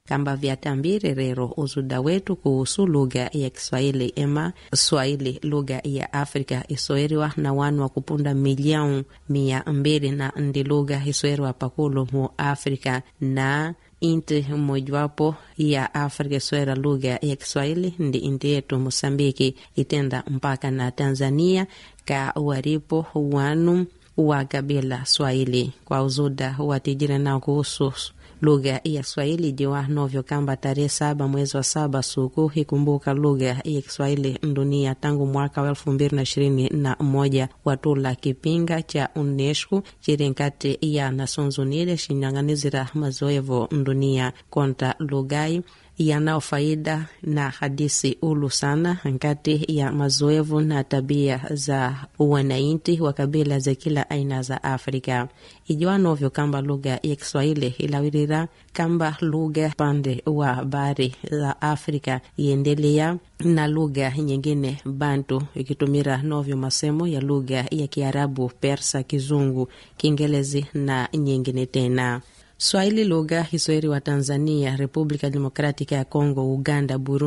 kamba vyatambire rero uzuda wetu kuhusu lugha ya Kiswahili ema Swahili lugha ya Afrika isoeriwa na wanu wa kupunda milioni mia mbili na ndi lugha isoeriwa pakulu mu Afrika na inti mojawapo ya Afrika isoera lugha ya Kiswahili ndi inti yetu Mosambiki itenda mpaka na Tanzania ka waripo wanu wa kabila Swahili kwa uzuda watijire nao kuhusu lugha ya Kiswahili jiwa novyo kamba tarehe saba mwezi wa saba suku hikumbuka lugha ya Kiswahili dunia tangu mwaka wa elfu mbili na ishirini na moja watula kipinga cha UNESCO chiri nkati ya Nations Unidas shinyang'anizira mazoevo dunia konta lugai yanao faida na hadisi ulu sana nkati ya mazoevu na tabia za wananchi wa kabila za kila aina za Afrika. Ijiwa novyo kamba lugha ya Kiswahili ilawirira kamba lugha pande wa bari za Afrika iendelea na lugha nyingine Bantu ikitumira novyo masemo ya lugha ya Kiarabu, Persa, Kizungu, Kiingerezi na nyingine tena. Swahili lugha hisoeri wa Tanzania, Republika Demokratika ya Kongo, Uganda, Burundi